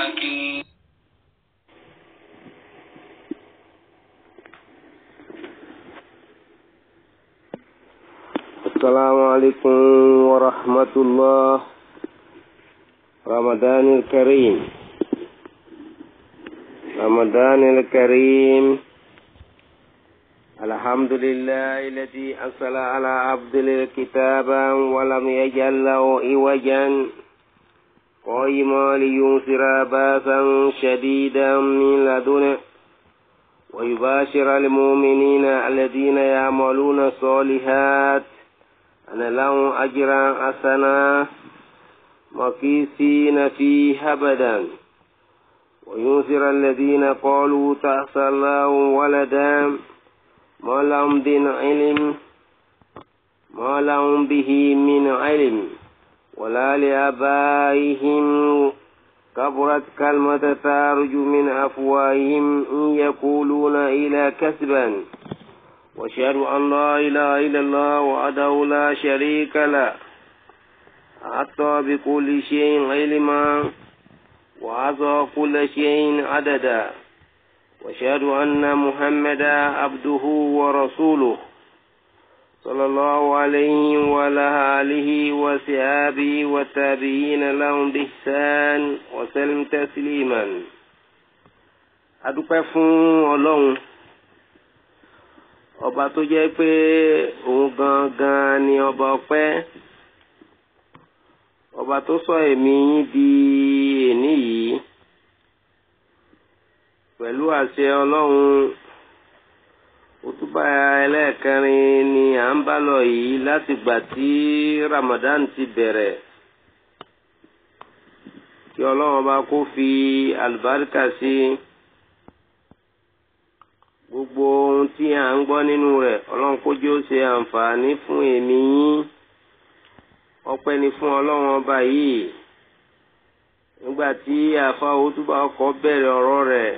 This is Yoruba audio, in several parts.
حكيم السلام عليكم ورحمة الله رمضان الكريم رمضان الكريم الحمد لله الذي أرسل على عبد الكتاب ولم يجعل له عوجا قائما لينذر باسا شديدا من لدنه ويباشر المؤمنين الذين يعملون الصالحات أن لهم أجرا حسنا مكيسين فيه أبدا وينذر الذين قالوا تأسى الله ولدا ما لهم من علم ما لهم به من علم ولا لآبائهم كبرت كلمة تارج من أفواههم إن يقولون إلى كسبا وأشهد أن لا إله إلا الله وحده لا شريك له أعطى بكل شيء علما وأعطى كل شيء عددا وأشهد أن محمدا عبده ورسوله صلى الله عليه وعلى آله وصحابه والتابعين لهم بإحسان وسلم تسليما adúpẹ́ fún ọlọ́run ọba tó jẹ́ pé òun gangan ni ọba ọpẹ́ ọba tó sọ ẹ̀mí yín di èní yìí pẹ̀lú àṣẹ ọlọ́run òtúbà ẹlẹ́ẹ̀kẹrin ni à ń bá lọ yìí láti gbà tí Ramadan ti bẹ̀rẹ̀ kí ọlọ́run bá kó fi àlùbáríkà sí gbogbo ohun tí à ń gbọ́ nínú rẹ̀ ọlọ́run kójú ó ṣe àǹfààní fún èmi yín ọpẹ́ ni fún ọlọ́run ọba yìí nígbà tí àfa òtúbà ọkọ̀ bẹ̀rẹ̀ ọ̀rọ̀ rẹ̀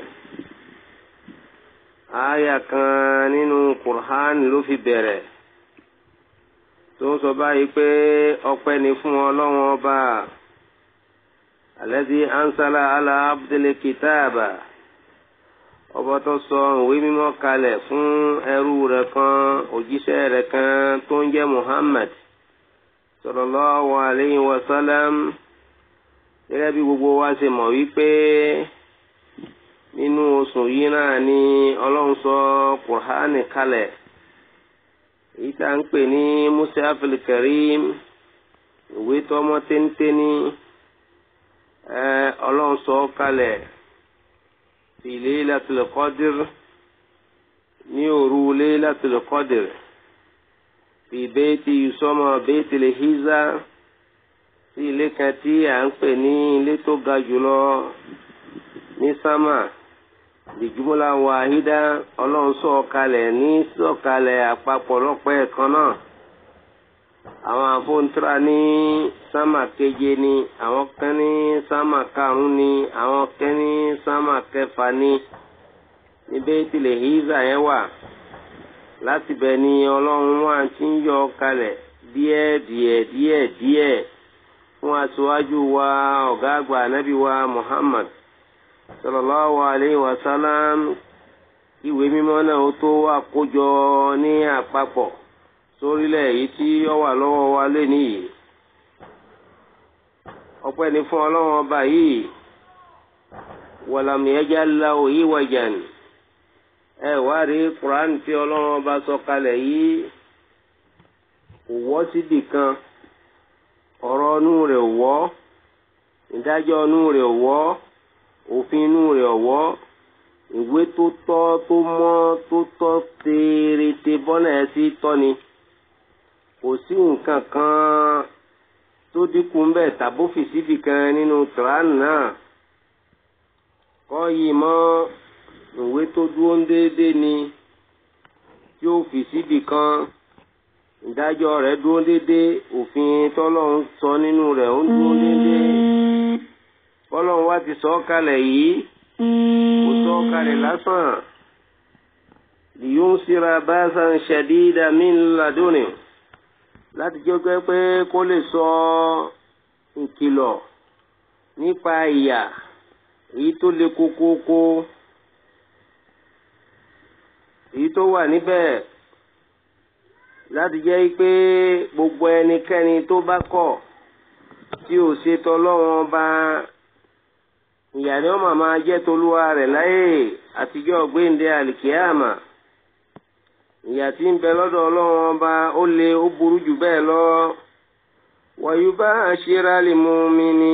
àyà kan nínú Qur'an ló fi bẹ̀rẹ̀ tó ń sọ báyìí pé ọpẹ́ ni fún ọlọ́run ọba alladhi ansala ala abdil kitaba ọba tó sọ ìwé mímọ́ kalẹ̀ fún ẹrú rẹ̀ kan òjíṣẹ́ rẹ̀ kan tó ń jẹ́ Muhammad sallallahu alayhi wa sallam gẹ́gẹ́ bí gbogbo wa ṣe mọ̀ wípé nínú oṣù yìí náà ni ọlọ́run sọ kùránì kalẹ̀ èyí tá à ń pè ní musafil karim ìwé tọmọ téńténí ọlọ́run sọ kalẹ̀ fi Laylatul Qadr ní òru Laylatul Qadr fi bayti yusama Baytul Hizza sí ilé kan tí à ń pè ní ilé tó ga jùlọ ní sámà ìjùmọ̀lá wàhídá ọlọ́run sọ̀kalẹ̀ ní sọ̀kalẹ̀ àpapọ̀ lọ́pọ̀ ẹ̀kan náà àwọn àfọ̀ntúra ní sámà keje ni àwọn kan ní sámà karùn-ún ni àwọn kan ní sámà kẹfà ni níbẹ̀ tilẹ̀ híza yẹn wà láti bẹ̀ ni ọlọ́run wà tí ń yọ kalẹ̀ díẹ̀ díẹ̀ díẹ̀ díẹ̀ fún aṣáájú wa ọ̀gá àgbà ànábì wa Muhammad sallallahu alayhi wa sallam ìwé mímọ́ náà ó tó àkójọ ní àpapọ̀ sórílẹ̀ èyí tí ó wà lọ́wọ́ wa lénìí ọpẹ́ ni fún ọlọ́run ọba yìí walam yaj'al lahu iwajan ẹ wá rí Quran tí ọlọ́run ọba sọ kalẹ̀ yìí kò wọ́ síbì kan ọ̀rọ̀ inú rẹ̀ wọ́ ìdájọ́ inú rẹ̀ wọ́ òfin inú rẹ̀ wọ́ ìwé tó tọ́ tó mọ́ tó tọ́ tèrètè bọ́nà ẹ̀ sí tọ́ni kò sí nǹkan kan tó dínkù ńbẹ tàbófì síbi kan nínú Quran náà kọ́ yìí mọ́ ìwé tó dúró ń déédéé ni tí ó fi síbi kan ìdájọ́ rẹ̀ dúró déédéé òfin tọ́lọ́run sọ nínú rẹ̀ ó dúró déédéé bọ́lọ́run wá ti sọ ọ́ kalẹ̀ yìí kò sọ ọ́ kalẹ̀ lásán lìyún síra báṣán ṣẹ̀dídà min laduni láti jẹ́ pé kó lè sọ ìkìlọ̀ nípa ìyà èyí tó le kókókó èyí tó wà níbẹ̀ láti jẹ́ pé gbogbo ẹnikẹ́ni tó bá kọ̀ tí ò ṣe tọlọ́wọ́n ọba ìyà ni wọ́n máa jẹ́ tolúwa rẹ̀ láyé àtijọ́ gbéǹde àlìkíyàmà ìyà tí ń bẹ lọ́dọ̀ ọlọ́wọ́n ọba ó le ó burú jù bẹ́ẹ̀ lọ wàyúbá àṣírà lè mú mi ní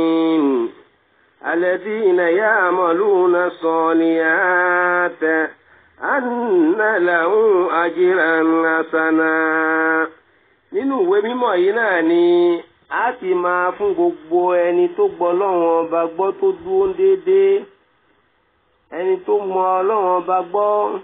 alladhina ya'maluna salihati anna lahum ajran hasana nínú ìwé mímọ́ yìí náà ni a ti máa fún gbogbo ẹni tó gbọ́ Ọlọ́run ọba gbọ́ tó dúró déédéé ẹni tó mọ Ọlọ́run ọba gbọ́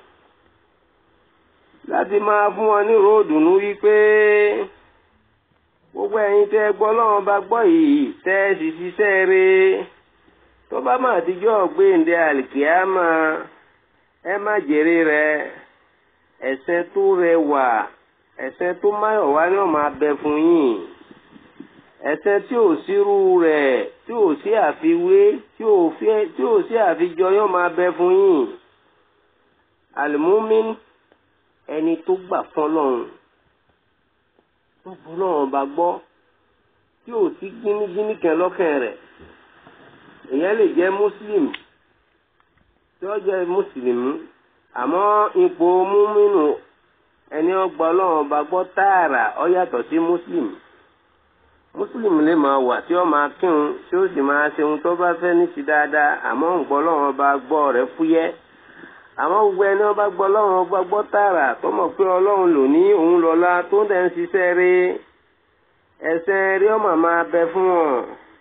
láti máa fún wọn ní ròdùnú wípé gbogbo ẹ̀yin tẹ́ gbọ́ Ọlọ́run ọba gbọ́ yìí tẹ́ ẹ sì ṣiṣẹ́ rẹ̀ tó bá máa dijọ́ gbéǹde àlìkíámà ẹ má jèrè rẹ̀ ẹ̀ṣẹ̀ tó rẹwà ẹ̀ṣẹ̀ tó máyọ̀ wá ní ọ̀ma bẹ fún yín ẹ̀ṣẹ̀ tí ò sírú rẹ̀ tí ò sí àfiwé tí ò tí ò sí àfijọ yóò máa bẹ fún yín àlùmúmín ẹni tó gbà fọ́lọ́run tó bu lọ́wọ́n bá gbọ́ tí ò sí gínígíní kan lọ́kàn rẹ̀ èèyàn lè jẹ́ muslim tí ó jẹ́ mùsùlùmí àmọ́ ipò múmínú ẹni ọgbà ọlọ́run bá gbọ́ tààrà ọ yàtọ̀ sí muslim muslim lè máa wà tí ó máa kírun tí ó sì máa ṣe ohun tó bá fẹ́ ní ti dáadáa àmọ́ ǹgbọ́ ọlọ́run bá gbọ́ rẹ̀ fúyẹ́ àmọ́ gbogbo ẹni ọba gbọ́ ọlọ́run ọba gbọ́ tààrà tó mọ̀ pé ọlọ́run lò ní òun lọ́lá tó ń dẹ̀ ń ṣiṣẹ́ rí ẹsẹ̀ rí ọmọ máa bẹ fún wọn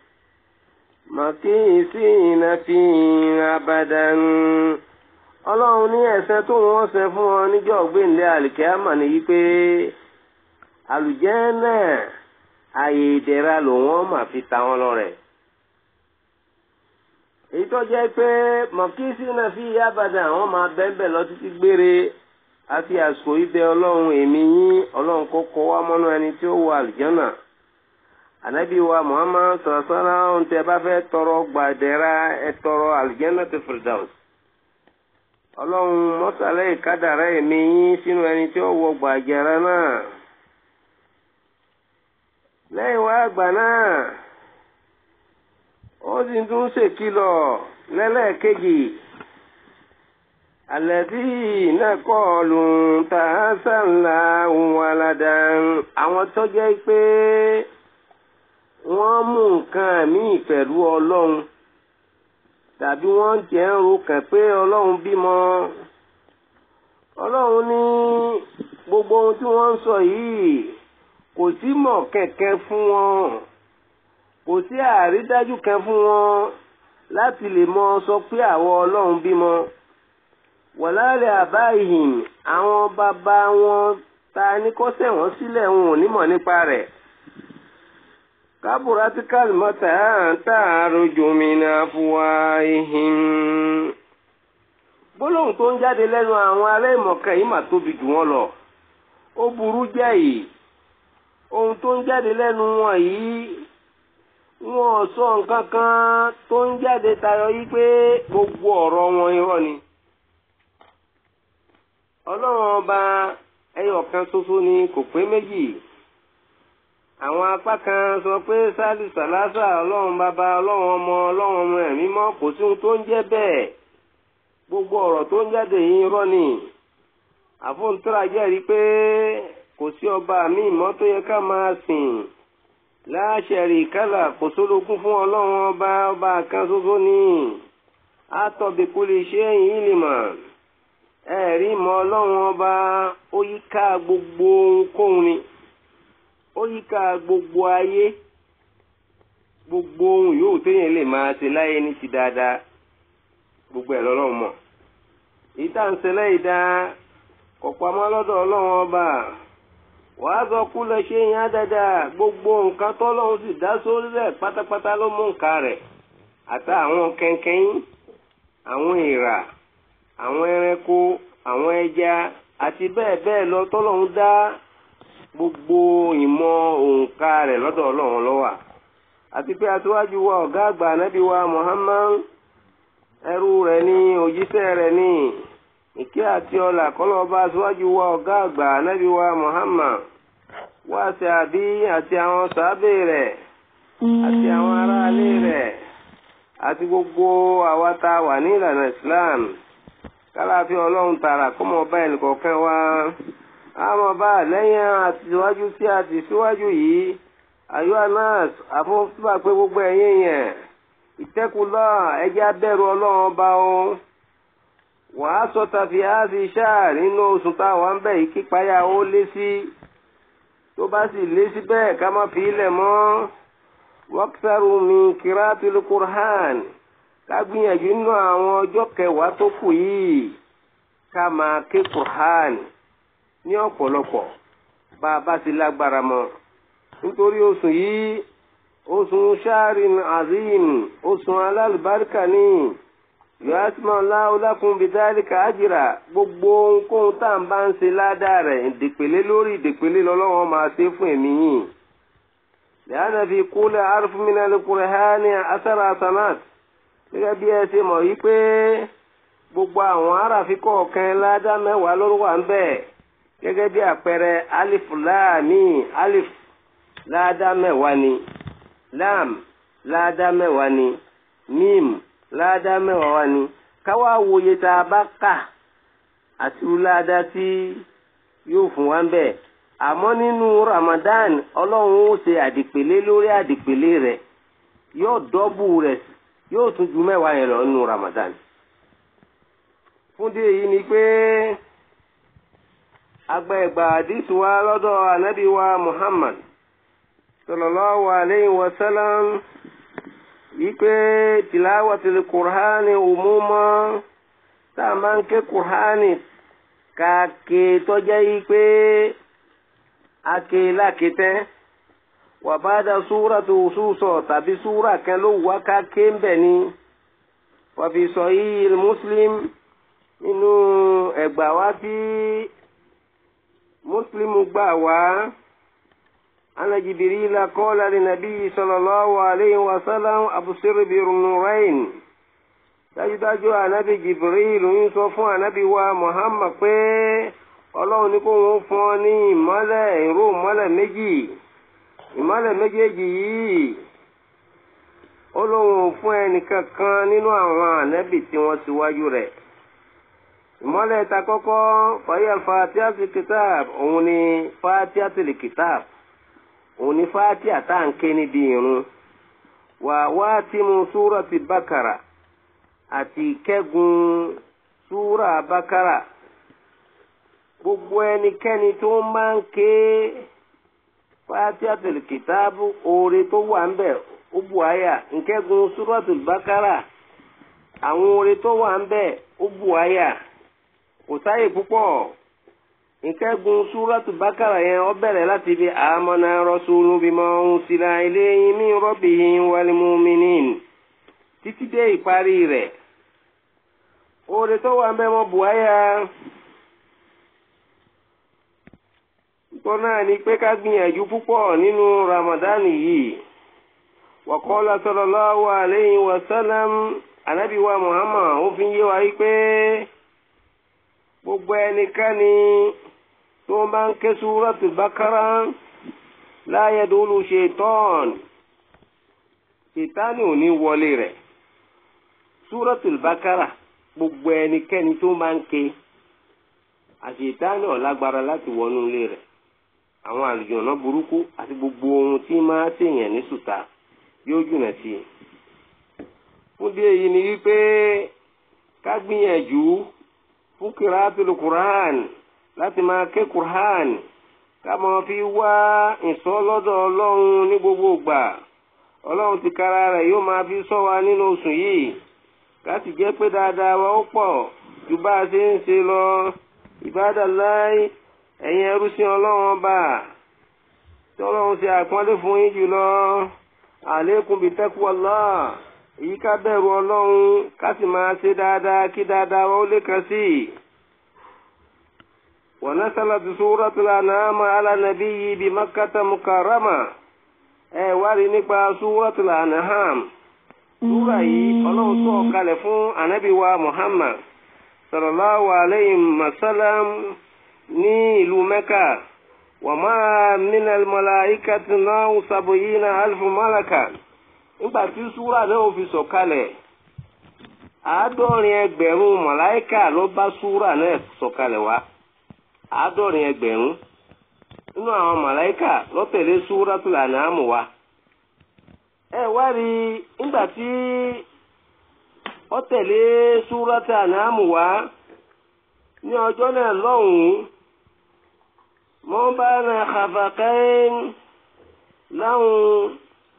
màkìsí ìnàfi abadan ọlọ́run ní ẹ̀sẹ̀ tó wọ́n ṣe fún wọn níjọ́ gbẹ̀ǹdẹ̀ àlìkẹ́àmà ni yí pé àlùjànnà ààyè ìdẹ̀ra ló wọ́n máa fi ta wọn lọ́rẹ. èyí tó jẹ́ pé màkìsí ìnàfi abadan àwọn máa bẹ́ẹ̀ lọ títí gbére àti àsìkò ibẹ̀ ọlọ́run èmi yín ọlọ́run kọ́kọ́ wá mọ́nú ẹni tí ó wọ àlùjànnà anabi wa muhammad sọ̀rọ̀sọ́nà ohun tẹ́ bá fẹ́ tọrọ gbàdẹ́ra ẹ tọrọ aljannatu firdaus ọlọ́run mọ́sálẹ́ ìkádàrá ẹ̀mí yín sínú ẹni tí ó wọ gbàjẹ́ra náà lẹ́yìn wá àgbà náà ó sì tún ṣèkìlọ̀ lẹ́lẹ́ẹ̀kejì àlẹ́bí náà kọ́ lù tà á sànlá wàládà àwọn tó jẹ́ pé wọ́n mú nǹkan míì pẹ̀lú ọlọ́run tàbí wọ́n jẹ́ ń ro kàn pé ọlọ́run bímọ ọlọ́run ní gbogbo ohun tí wọ́n ń sọ yìí kò sí mọ̀ kẹ̀kẹ́ fún wọn kò sí àrídájú kan fún wọn láti lè mọ sọ pé àwọn ọlọ́run bímọ wọ̀lálẹ̀ àbá ìhìn àwọn bàbá wọn ta ní kọ́sẹ̀ wọ́n sílẹ̀ wọn ò ní mọ̀ nípa rẹ̀ kaburati kalimata ta'aruju min afwahihim. gbólóhùn tó ń jáde lẹ́nu àwọn ará ìmọ̀kan yìí mà tóbi jù wọ́n lọ ó burú jáì ohun tó ń jáde lẹ́nu wọn yìí wọn ò sọ nǹkan kan tó ń jáde tayọ yìí pé gbogbo ọ̀rọ̀ wọn irọ́ ni. ọlọ́run ọba ẹyọ kan ṣoṣo ni kò pé méjì àwọn apá kan sọ pé sálì sàlásà ọlọ́run bàbá ọlọ́run ọmọ ọlọ́run ọmọ ẹ̀mí mọ́ kò sí ohun tó ń jẹ́ bẹ́ẹ̀ gbogbo ọ̀rọ̀ tó ń jáde yìí rọ́ ni àfọ̀ntúrà jẹ́rìí pé kò sí ọba mi mọ́ tó yẹ ká máa sìn láṣẹ̀rì kálà kò sólógún fún ọlọ́run ọba ọba kan ṣoṣo ni àtọ̀bẹ̀kú lè ṣe ẹ̀yìn ìlìmọ̀ ẹ̀rí mọ́ ọlọ́run ọba ó yíká gbogbo ohunkóhun ni ó yíká gbogbo ayé gbogbo ohun yòówù téèyàn lè máa ṣe láyé ní ti dáadáa gbogbo ẹ̀ lọ́lọ́run mọ̀ èyí tá à ń ṣe lẹ́yìn dá kò pamọ́ lọ́dọ̀ ọlọ́run ọba wàá sọ kú lọ ṣe yẹn dáadáa gbogbo nǹkan tọ́lọ́run sì dá sórí rẹ̀ pátápátá ló mú nǹkan rẹ̀ àtà àwọn kẹ̀kẹ́yìn àwọn èèrà àwọn ẹranko àwọn ẹja àti bẹ́ẹ̀ bẹ́ẹ̀ lọ tọ́lọ́run dá gbogbo ìmọ̀ òǹkà rẹ̀ lọ́dọ̀ ọlọ́run ló wà àti pé aṣíwájú wa ọ̀gá àgbà ànábì wa Muhammad ẹrú rẹ̀ ní òjíṣẹ́ rẹ̀ ní ìkẹ́ àti ọlà kọ́lọ́ba síwájú wa ọ̀gá àgbà ànábì wa Muhammad wá sí àbí àti àwọn sàábé rẹ̀ àti àwọn aráalé rẹ̀ àti gbogbo àwa tá a wà ní ìlànà Islam kálàfin ọlọ́run tààrà kó mọ̀ bá ẹnìkọ̀ọ̀kan wa àmọ́ bá lẹ́yìn àtiwájú tí a ti síwájú yìí ayọ́ anas àfọwọ́síbà pé gbogbo ẹ̀yìn yẹn ìtẹ́kùlọ́ ẹjẹ́ abẹ́rù ọlọ́run ọba o wàá sọ tàfi áàfin ṣáà nínú oṣù táwọn ń bẹ̀ yìí kípayà ó lé sí tó bá sì lé sí bẹ́ẹ̀ ká má fi ilẹ̀ mọ́ wọ́kítàrú mi kírátìl kùrán ká gbìyànjú nínú àwọn ọjọ́ kẹwàá tó kù yìí ká máa ké kùrán ní ọ̀pọ̀lọpọ̀ bá a bá ti lágbára mọ́ nítorí oṣù yìí oṣù sharin azim oṣù alálùbáríkà ní yọ́símọ̀ láwùlákùn bìdálíkà ájìrà gbogbo ohunkóhun tá à ń bá ń ṣe ládàá rẹ̀ ìdèpèlé lórí ìdèpèlé lọ́lọ́wọ́ máa ṣe fún ẹ̀mí yìí. lẹ́yìn fi kúlẹ̀ arúfúnmínà lókùnrin ha ní asára sanat gẹ́gẹ́ bí ẹ ṣe mọ̀ yí pé gbogbo àwọn aráàfin kọ̀ọ̀kan ládàá mẹ́wàá ló wà ń bẹ̀ gẹ́gẹ́ bí àpẹẹrẹ alif láàmì alif ládàá mẹ́wàá ni lam ládàá mẹ́wàá ni mim ládàá mẹ́wàá wá ni káwá wòye tá a bá kà àti ládàá tí yóò fún wa ń bẹ̀ àmọ́ nínú Ramadan ọlọ́run ó ṣe àdìpèlé lórí àdìpèlé rẹ̀ yóò dọ́bù rẹ̀ yóò tún ju mẹ́wàá yẹn lọ nínú Ramadan fúndé yìí ni pé agba ẹgbà àdìsí wa lọ́dọ̀ ànábì wa Muhammad sallallahu alayhi wa sallam wípé tìláwàtìlì kùránì òmùmọ́ tá a máa ń ké kùránì kàké tọ́jẹ́ yìí pé ake láketẹ́ wàbádà súrà tó sùsọ̀ tàbí súrà kan ló wá ká ké ń bẹ̀ ni wàfi sọ yìí muslim nínú ẹgbà wá tí muslim gbà wá. أن جبريل قال للنبي صلى الله عليه وسلم أبصر بالنورين dájúdájú ànábì jibril ń sọ fún ànábì wa muhammad pé ọlọ́run ní kó wọ́n fún ọ ní ìmọ́lẹ̀ ìró ìmọ́lẹ̀ méjì ìmọ́lẹ̀ méjèèjì yìí ó lóun fún ẹnìkan kan nínú àwọn ànábì tí wọ́n ti wájú rẹ̀ ìmọ́lẹ̀ ta kọ́kọ́ fàyà fatihatul kitab òun ni fatihatul kitab òun ni fatiha tá à ń ké níbi irun wà wá tí mu súra ti bákàrà àti kẹ́gun súra bákàrà gbogbo ẹnikẹ́ni tó máa ń ké fatiha tẹ̀lé kìtáàbù oore tó wà ń bẹ̀ ó bu àyà nkẹ́gun súra ti bákàrà àwọn oore tó wà ń bẹ̀ ó bu àyà kò sáyè púpọ̀ nkẹ́gun súrọ́tù bákàrà yẹn ó bẹ̀rẹ̀ láti fi àmọ́nà rọ́ṣúlù bímọ ohun síra ilayhi min rabbihim wal mu'minin títí dé ìparí rẹ̀ oore tó wà ń bẹ́ mọ́ buhaya tó náà ni pé ká gbìyànjú púpọ̀ nínú Ramadan yìí wa qala sallallahu alayhi wa sallam anabi wa Muhammad ó fi yé wa yí pé gbogbo ẹnikẹ́ni tó bá ń ké súrọ́tù bákárá la yadulu ṣetán ṣètánì ò ní wọlé rẹ̀ súrọ́tù bákárá gbogbo ẹnikẹ́ni tó bá ń ké àṣetánì ò lágbára láti wọnú ilé rẹ̀ àwọn àlùjọ̀nà burúkú àti gbogbo ohun tí máa ṣèyàn ní sùtà yóò jùnà sí i fúndé èyí ni wípé ká gbìyànjú fún kìrátìlù kùrán láti máa ké kùrán ká máa fi wá ìsọ́ lọ́dọ̀ ọlọ́run ní gbogbo ìgbà ọlọ́run ti kára rẹ̀ yóò máa fi sọ wa nínú oṣù yìí ká sì jẹ́ pé dáadáa wa ó pọ̀ ju bá a ṣe ń ṣe lọ ìbádàláì ẹ̀yin ẹrú sí ọlọ́run ọba tí ọlọ́run ṣe àpọ́nlé fún yín jùlọ àlékún bíi taqwallah èyí ká bẹ̀rù ọlọ́run ká sì máa ṣe dáadáa kí dáadáa wa ó lè kàn sí i. wa nazalat suratul an'am ala nabiyyi bi makkata mukarrama ẹ wá rí nípa suratul an'am súra yìí ọlọ́run tó ọ̀kalẹ̀ fún ànábì wa muhammad sallallahu alayhi wa sallam ní ìlú mẹ́kà wa ma minal malaikati náà sab'ina alfu malaka nígbà tí súra náà fi sọ̀kalẹ̀ àádọ́rin ẹgbẹ̀rún màláìkà ló bá súra náà sọ̀kalẹ̀ wá àádọ́rin ẹgbẹ̀rún nínú àwọn màláìkà ló tẹ̀lé súratul An'am wá ẹ wá rí nígbà tí ó tẹ̀lé súratul An'am wá ní ọjọ́ náà lọ́hùn-ún mọ́ bá na khafaqain láhùn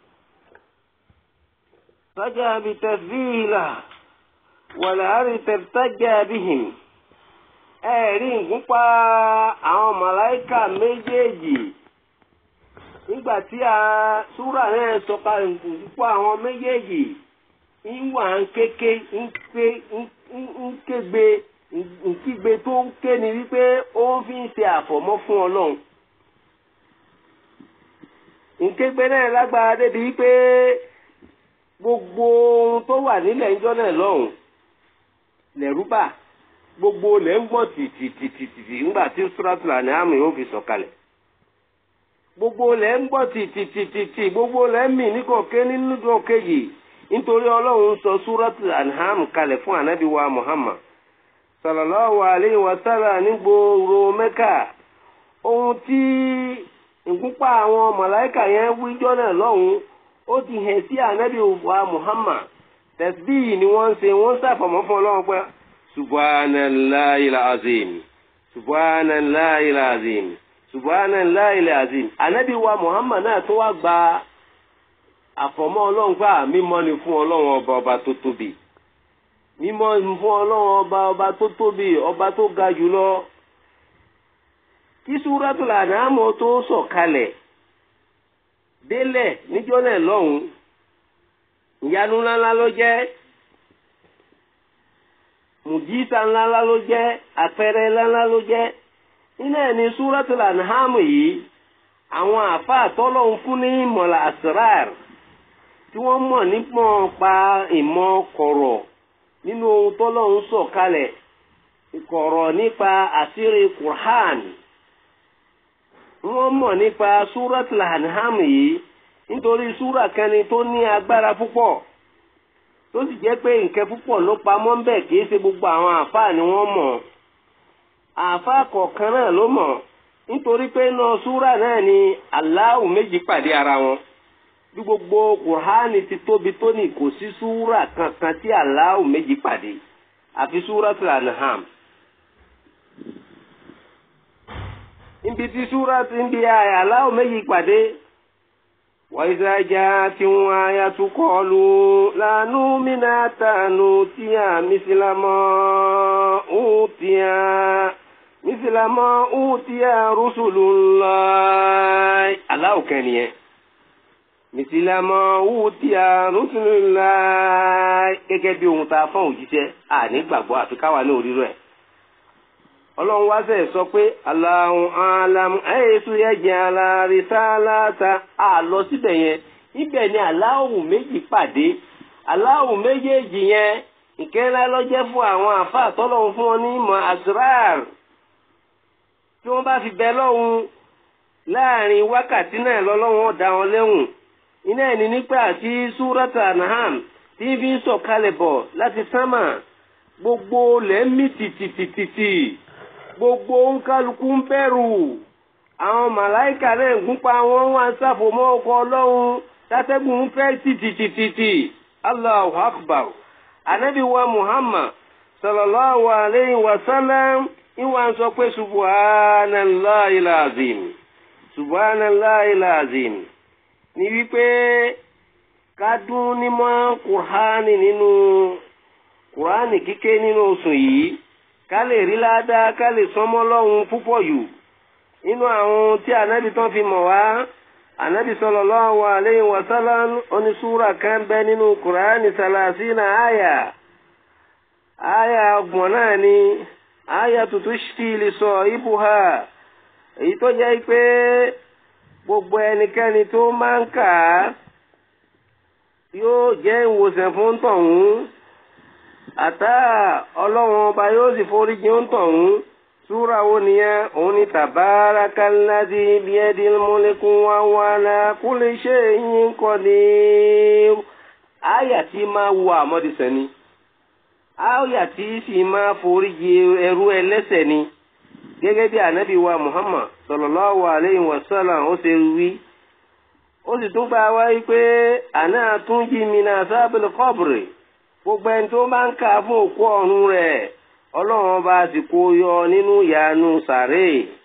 sájà bi tasbihillah wàlàárí tẹ̀tájà bihim ẹ̀rí ìgúnpá àwọn màláìkà méjèèjì nígbà tí a súrà náà sọka ìgúnpá àwọn méjèèjì ń wà ń kéke ń ké ń kégbe nkígbe tó ń ké ni wípé ó ń fi ń ṣe àfọ̀mọ́ fún ọlọ́run nkégbe náà lágbára débi wípé gbogbo ohun tó wà nílẹ̀ ńjọ́ náà lọ́hùn lẹ́rúbà gbogbo lẹ́ ń gbọ́ tìtìtìtìtì ńgbà tí Suratul An'am yóò fi sọ̀kalẹ̀ gbogbo lẹ́ ń gbọ́ tìtìtìtìtì gbogbo lẹ́ ń mì níkọ̀ọ́kẹ́ nínú ọ̀kẹ́yì nítorí ọlọ́run sọ Suratul An'am kalẹ̀ fún ànábì wa Muhammad sallallahu alayhi wa sallam ní gbòòrò Mẹ́kà ohun tí ìgúnpá àwọn màláìkà yẹn wíjọ́ náà lọ́hùn ó ti hẹ̀ sí ànábì wa Muhammad tẹ̀síbíyì ni wọ́n ń ṣe wọ́n ń ṣàfọ̀mọ́ fún ọlọ́run pé subhanallahil azim subhanallahil azim subhanallahil azim ànábì wa Muhammad náà tó wá gba àfọ̀mọ́ ọlọ́run pé mímọ́ ni fún ọlọ́run ọba ọba tó tóbi mímọ́ ni fún ọlọ́run ọba ọba tó tóbi ọba tó ga jùlọ kí Suratul An'am tó sọ̀kalẹ̀ délẹ̀ níjọ́ náà lọ́hùn ìyanu ńláńlá ló jẹ́ mùjísà ńláńlá ló jẹ́ àpẹẹrẹ ńláńlá ló jẹ́ nínú ẹ̀ ní Suratul An'am yìí àwọn àfáà tọ́lọ́hún fún ní ìmọ̀lá asrar tí wọ́n mọ̀ nípọ̀ pa ìmọ̀ kọ̀rọ̀ nínú ohun tọ́lọ́hún sọ̀kalẹ̀ kọ̀rọ̀ nípa àṣírí Qur'an wọ́n mọ̀ nípa Suratul An'am yìí nítorí súrà kan ni tó ní agbára púpọ̀ tó sì jẹ́ pé nǹkan púpọ̀ ló pamọ́ ń bẹ̀ kìí ṣe gbogbo àwọn àáfàá ni wọ́n mọ̀ àáfàá kọ̀ọ̀kan náà ló mọ̀ nítorí pé iná súrà náà ni Allahu méjì pàdé ara wọn bí gbogbo Kùránì ti tóbi tó ní kò sí súrà kankan tí Allahu méjì pàdé àfi Suratul An'am. níbi tí súrà ti ń bi Allahu méjì pàdé. وإذا جاءتهم آية قالوا لا نؤمن حتى نؤتي مثل ما أوتي مثل ما أوتي رسل الله الله كان مثل ما أوتي رسل الله gẹ́gẹ́ bí ohun tá a fọ́n òjíṣẹ́ àní gbàgbọ́ àfi káwa ní òrírò ẹ̀ ọlọ́run wá sẹ̀ sọ pé Allahu alam ẹ̀ẹ́sù yẹ jẹ́ alárìsáláta àlọ síbẹ̀ yẹn ibẹ̀ ni aláwù méjì pàdé aláwù méjèèjì yẹn ìkẹ́lá lọ́jẹ́ fún àwọn àfa àtọ́lọ́hún fún wọn ní ìmọ̀ asrar tí wọ́n bá fi bẹ lọ́hùn láàrin wákàtí náà lọ́lọ́hún ọ̀dà wọn lẹ́hùn iná ẹni nípa tí Surata An'am tí fi ń sọ̀kalẹ̀ bọ̀ láti sánmà gbogbo lẹ́mí tìtìtìtì gbogbo nkálukú ń bẹ̀rù àwọn màláìkà náà ń gúnpa wọn wá ń ṣàfòmọ́ ọkọ̀ ọlọ́run tátẹ́gùn ń fẹ́ tìtìtìtì allahu akbar anabi wa muhammad sallallahu alayhi wa sallam ìwà ń sọ pé subhanallahi alazim subhanallahi alazim ní wípé ká dún nímọ̀ kùránì nínú kùránì kíké nínú oṣù yìí ká lè rí ládàá ká lè sọmọ́ lọ́hùn púpọ̀ yù nínú àwọn tí ànábì tán fi mọ̀ wá ànábì sallallahu alayhi wa sallam onísúra kan bẹ nínú kùránì sàlàsínà àyà àyà ọgbọ̀n náà ni àyà tuntun ṣì lè sọ ibùhà èyí tó jẹ́ pé gbogbo ẹnikẹ́ni tó máa ń kà á yóò jẹ́ ìwòsàn fún tọ̀hún àtà ọlọ́run ọba yóò sì foríjì ń tọ̀hún súra wo nìyẹn òun ni tàbárakàládì bíẹ́dì múlẹ́kùn wá wà lá kúlẹ̀ ṣe yín kọ́ ni àyà tí máa wọ àmọ́dísẹ́ ni àyà tí sì máa foríjì ẹrú ẹlẹ́sẹ̀ ni gẹ́gẹ́ bí ànábì wa Muhammad sallallahu alayhi wa sallam ó ṣe wí ó sì tún gba wáyé pé àná tún jí mi náà sábẹ́lì kọ́bùrì gbogbo ẹni tó bá ń kà fún òkú ọ̀run rẹ̀ ọlọ́run ọba sì kó yọ nínú ìyanu sàré.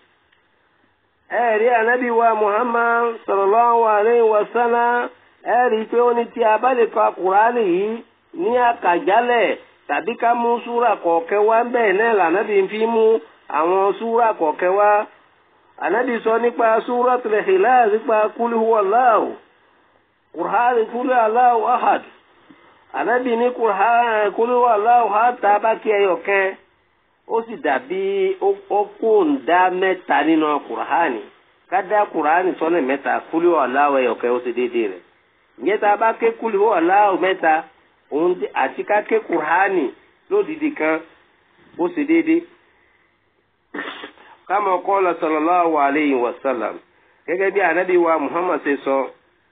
ẹ̀rí ànábì wa Muhammad sallallahu alayhi wa sallam ẹ̀rí pé ó ní tí a bá lè ka kùránì yìí ní àkàjálẹ̀ tàbí ká mú súrà kọ̀ọ̀kẹ́ wá ń bẹ̀ náà lànàbí fi mú àwọn súrà kọ̀ọ̀kẹ́ wá. ànábì sọ nípa súratul Ikhlas nípa kul huwallahu kùránì kul huwallahu ahad ànábì ní kúrúwà aláwọ̀ àtà bá kí ẹyọ kẹ́ ó sì dàbí ó kó ń dá mẹ́ta nínú kùránì ká dá kùránì sọ́nà mẹ́ta kúrúwà aláwọ̀ ẹyọ kẹ́ ó sì déédéé rẹ̀ ìyẹn tá a bá ké kúrúwà aláwọ̀ mẹ́ta òun àti ká ké kùránì lódìdí kan ó sì déédéé. kama qala sallallahu alayhi wa sallam gẹ́gẹ́ bí ànábì wa Muhammad ṣe sọ. So,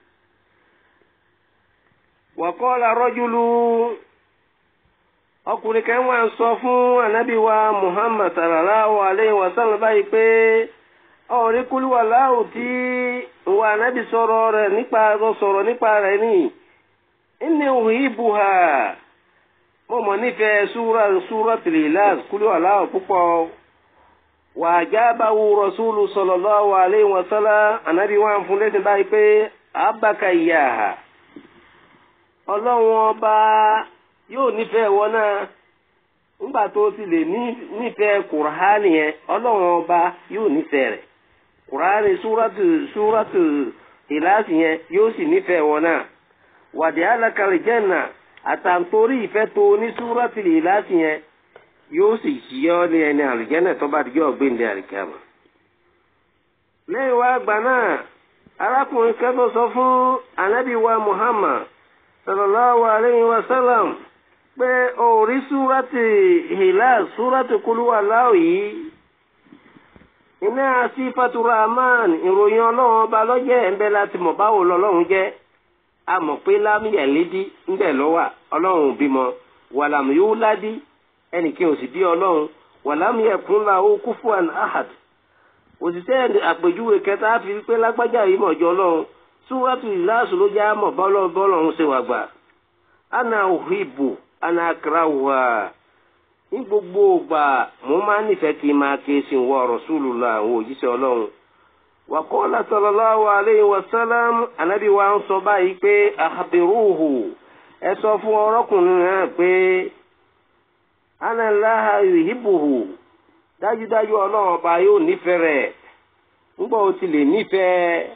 wàkọ́lá rọ́júlù ọkùnrin kan wà ń sọ fún ànábì wa muhammad sallallahu alayhi wa sallam báyìí pé ọ̀rí kúlúwà láwù tí ìwà ànábì sọ̀rọ̀ rẹ̀ nípa sọ̀rọ̀ nípa rẹ̀ ní inni uhibbuha mo mọ̀ nífẹ̀ẹ́ súra súratul Ikhlas kúlúwà láwù púpọ̀ wà jábàwù rasúlù sallallahu alayhi wa sallam ànábì wa ń fún lẹ́sìn báyìí pé abaka iyaha ọlọ́run ọba yóò nífẹ̀ẹ́ wọn náà nígbà tó ti lè nífẹ̀ẹ́ kùránì yẹn ọlọ́run ọba yóò nífẹ̀ẹ́ rẹ̀ kùránì súrátù súrátù ìlàsì yẹn yóò sì nífẹ̀ẹ́ wọn náà wàdí alákàlẹ̀ jẹ́nà àtàntorí ìfẹ́ tó ní súrátù ìlàsì yẹn yóò sì yíyọ́ ní ẹni àlùjẹ́nà tó bá dijọ́ gbéǹde àlùkàmà. lẹ́yìn wá gbà náà arákùnrin kẹ́tọ́ sọ fún anábì wa Muhammad sallallahu alayhi wa sallam pé orí súrátì Ikhlas súrátì kúlúwà láò yìí iná sífàtú rahman ìròyìn ọlọ́run ọba lọ́jẹ́ ẹ̀ńbẹ́ láti mọ̀ báwo lọ́lọ́run jẹ́ a mọ̀ pé lámìyà lédí ńbẹ̀ lọ́wà ọlọ́run ò bímọ wàlàmù yóò ládí ẹnìkan ò sì bí ọlọ́run wàlàmù yẹ kún la ó kufuwan ahad òṣìṣẹ́ àpèjúwe kẹta fi pé lágbájá yìí mọ̀jọ́ ọlọ́run súwátù ìlàsù ló já mọ̀ bọ́lọ́ bọ́lọ́run ṣe wà gbà ana òhìbò ana akarawa ní gbogbo ògbà mo máa nífẹ̀ẹ́ kí n máa ké sí wọ Rasulullah àwọn òjíṣẹ́ ọlọ́run wa qala sallallahu alayhi wa sallam anabi wa ń sọ báyìí pé akhbiruhu ẹ sọ fún ọrọ́kùnrin náà pé ana Allaha yuhibbuhu dájúdájú ọlọ́run ọba yóò nífẹ̀ẹ́ rẹ̀ ńgbọ́ o ti lè nífẹ̀ẹ́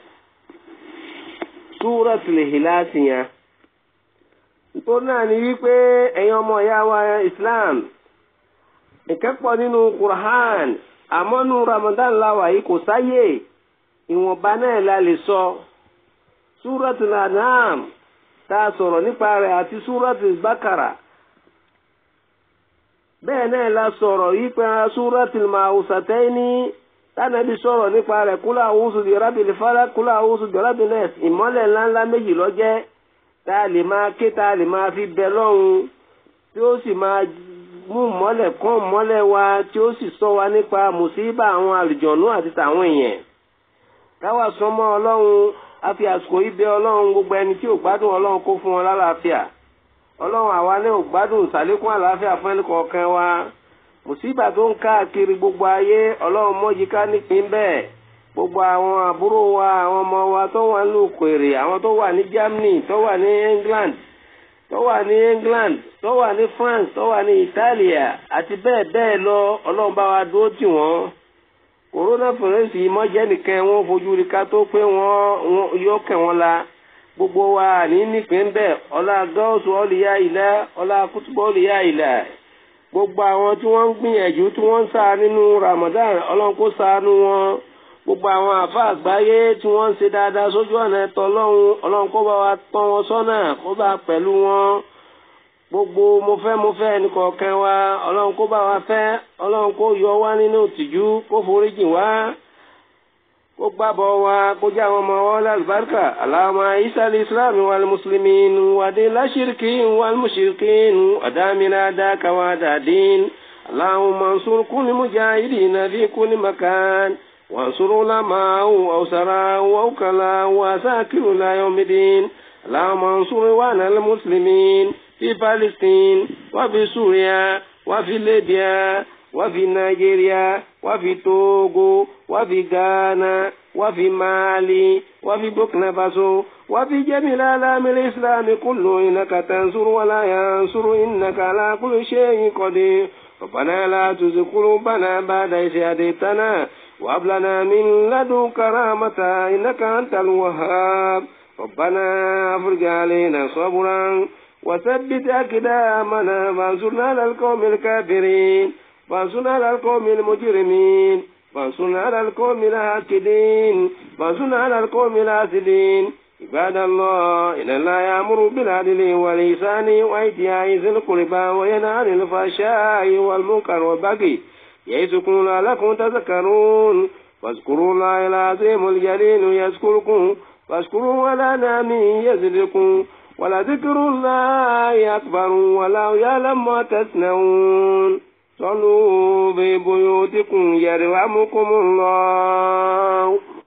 súratul Ikhlas yẹn nítorí náà ni wípé ẹ̀yin ọmọ ìyá wa Islam ìkẹ́pọ̀ nínú Qur'an àmọ́ nínú Ramadan láwà yìí kò sáyè ìwọ̀nba náà la lè sọ súratul An'am tá a sọ̀rọ̀ nípa rẹ̀ àti súratul Bakara bẹ́ẹ̀ náà la sọ̀rọ̀ yìí pé súratul Ma'usataini tánàbí sọ̀rọ̀ nípa rẹ̀ kúlọ̀ àwùsù di rábìlì fara kúlọ̀ àwùsù di rábìlì nẹ́ẹ̀s ìmọ́lẹ̀ ńláńlá méjì lọ́jẹ́ tá a lè máa ké tá a lè máa fi bẹ lọ́hùn tí ó sì máa mú mọ́lẹ̀ kán mọ́lẹ̀ wa tí ó sì sọ wa nípa mùsíbà àwọn àlùjọ̀nú àti tàwọn èèyàn. káwa sọmọ ọlọ́run a fi àsìkò yìí bẹ ọlọ́run gbogbo ẹni tí ò gbádùn ọlọ́run kó fún wọn lálàáfíà ọlọ́run àwa ní ò gbádùn ìsàlékún àlàáfíà fún ẹnì kọ̀ọ̀kan wa mùsíbà tó ń káàkiri gbogbo ayé ọlọ́run mọ́jì ká nípìn bẹ́ẹ̀ gbogbo àwọn àbúrò wa àwọn ọmọ wa tó wà ní òkèèrè àwọn tó wà ní Germany tó wà ní England tó wà ní England tó wà ní France tó wà ní Italia àti bẹ́ẹ̀ bẹ́ẹ̀ lọ ọlọ́run bá wa dúró tì wọ́n corona virus yìí mọ́jẹ́ nìkan wọ́n fojú rí ká tó pé wọ́n yọ kẹ́ wọn la gbogbo wa ní nípìn bẹ́ẹ̀ ọlá gọ́ọ̀sù ọ̀lìyá ìlà ọlá kútùbọ̀ ọ̀lìyá ìlà gbogbo àwọn tí wọ́n ń gbìyànjú tí wọ́n ń sá nínú Ramadan ọlọ́run kó ṣàánú wọn gbogbo àwọn àfa àgbáyé tí wọ́n ń ṣe dáadáa sójú ọ̀nà ẹ̀tọ́ ọlọ́run ọlọ́run kó bá wa tọ́ wọn sọ́nà kó bá pẹ̀lú wọn gbogbo mo fẹ́ mo fẹ́ ẹnìkọ̀ọ̀kan wa ọlọ́run kó bá wa fẹ́ ọlọ́run kó yọ wá nínú ìtìjú kó foríjì wá kó gbàbọ̀ wa kó jẹ́ àwọn ọmọ wa lálùbáríkà aláwọ̀ isali islam wal muslimin wàdí láṣìríkì wal mushrikin wàdámìnà dákàwá dàdín aláwọ̀ mansur kúni mujahidina fi kúni makan وانصر علماء أو سراء أو كلا وساكر لا يوم الدين اللهم انصر وانا المسلمين في فلسطين وفي سوريا وفي ليبيا وفي نيجيريا وفي توغو وفي غانا وفي مالي وفي بوركينا فاسو وفي جميع العالم الإسلام كله إنك تنصر ولا ينصر إنك على كل شيء قدير ربنا لا تزغ قلوبنا بعد إذ هديتنا وهب لنا من لدنك رحمة إنك أنت الوهاب ربنا أفرج علينا صبرا وثبت أقدامنا فانصرنا على القوم الكافرين فانصرنا على القوم المجرمين فانصرنا على القوم الهاكدين فانصرنا على القوم الحاسدين عباد الله إن الله يأمر بالعدل والإحسان وإيتاء ذي القربى وينهى عن الفحشاء والمنكر والبغي يعظكم لعلكم تذكرون فاذكروا الله العظيم الجليل يذكركم واشكروا على نعمه يزدكم ولذكر الله أكبر والله يعلم ما تصنعون صلوا في بيوتكم يرحمكم الله